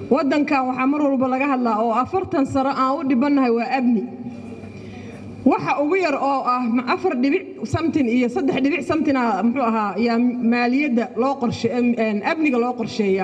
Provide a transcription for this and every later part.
waddankan waxaa mar walba laga hadlaa oo afartan sano aan u dhibannahay waa amni waxa ugu yar oo ah afar dhibic samtin iyo saddex dhibic samtina muxuu ahaa yaa maaliyadda loo qorshe amniga loo qorsheeya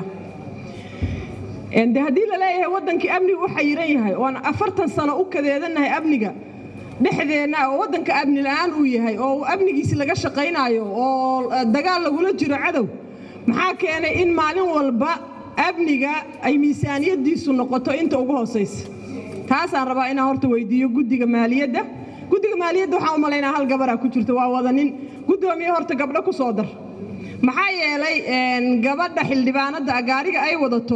de haddii la leeyahay waddankii amniga u xayiran yahay oon afartan sano u kadeedannahay amniga dhexdeenna oo waddanka amni la-aan uu yahay oo amnigiisi laga shaqaynaayo oo dagaal lagula jiro cadow maxaa keenay in maalin walba amniga ay miisaaniyaddiisu noqoto inta ugu hoosaysa taasaan rabaa inaan horta weydiiyo guddiga maaliyadda guddiga maaliyadda waxaan u malaynaa hal gabaraa ku jirta waa wada nin guddoomiye horta gabdho ku soo dar maxaa yeelay gabadha xildhibaanadda gaariga ay wadato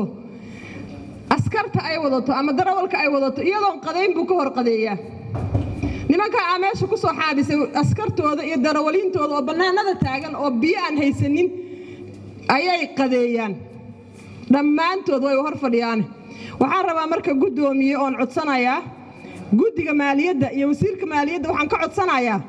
askarta ay wadato ama darawalka ay wadato iyadoon qadayn buu ka hor qadeeyaa nimanka aa meesha ku soo xaabisay askartooda iyo darawaliintooda oo bannaanada taagan oo biyo aan haysanin ayay qadeeyaan dhammaantood way hor fadhiyaane waxaan rabaa marka guddoomiye oon codsanayaa guddiga maaliyadda iyo wasiirka maaliyadda waxaan ka codsanayaa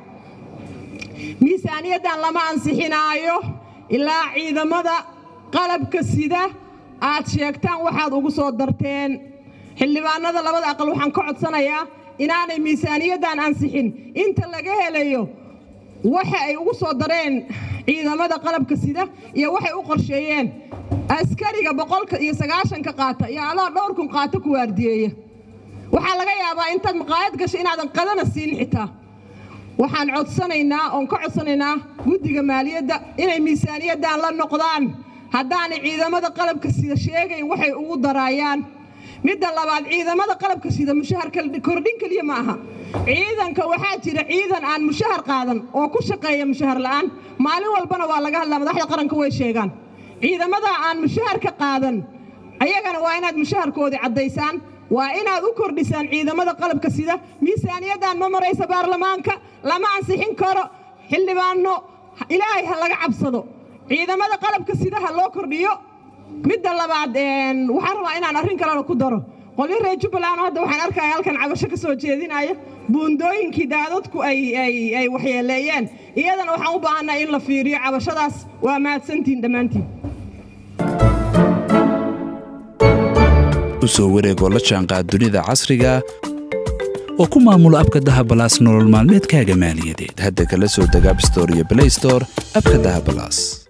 miisaaniyaddan lama ansixinaayo ilaa ciidamada qalabka sida aad sheegtaan waxaad ugu soo darteen xildhibaanada labada aqal waxaan ka codsanayaa inaanay miisaaniyaddan ansixin inta laga helayo waxa ay ugu soo dareen ciidamada qalabka sida iyo waxay u qorsheeyeen askariga boqolka iyo sagaashanka qaata iyo alaa dhowr kun qaata ku waardiyeeya waxaa laga yaabaa intaad maqaayad gasho inaadan qadana siin xitaa waxaan codsanaynaa oon ka codsanaynaa guddiga maaliyadda inay miisaaniyaddan la noqdaan haddaanay ciidamada qalabka sida sheegayn waxay ugu daraayaan midda labaad ciidamada qalabka sida mushaharka kordhin keliya ma aha ciidanka waxaa jira ciidan aan mushahar qaadan oo ku shaqeeya mushahar la'aan maalin walbana waa laga hadlaa madaxda qaranka way sheegaan ciidamada aan mushaharka qaadan ayagana waa inaad mushaharkoodii caddaysaan waa inaad u kordhisaan ciidamada qalabka sida miisaaniyaddan ma maraysa baarlamaanka lama ansixin karo xildhibaano ilaahay ha laga cabsado ciidamada qalabka sida ha loo kordhiyo midda labaad waxaan rabaa inaan arrin kalena ku daro qolyo reer jubbaland hadda waxaan arkaya halkan cabasho ka soo jeedinaya buundooyinkii daadadku ay waxyeeleeyeen iyadana waxaan u baahanaa in la fiiriyo cabashadaas waa mahadsantiin dhammaantiin u soo wareegoo la jaanqaad dunida casriga oo ku maamulo abka dahabalaas nolol maalmeedkaaga maaliyadeed hadda kala soo deg abstore iyo blaystore abka dahabalaas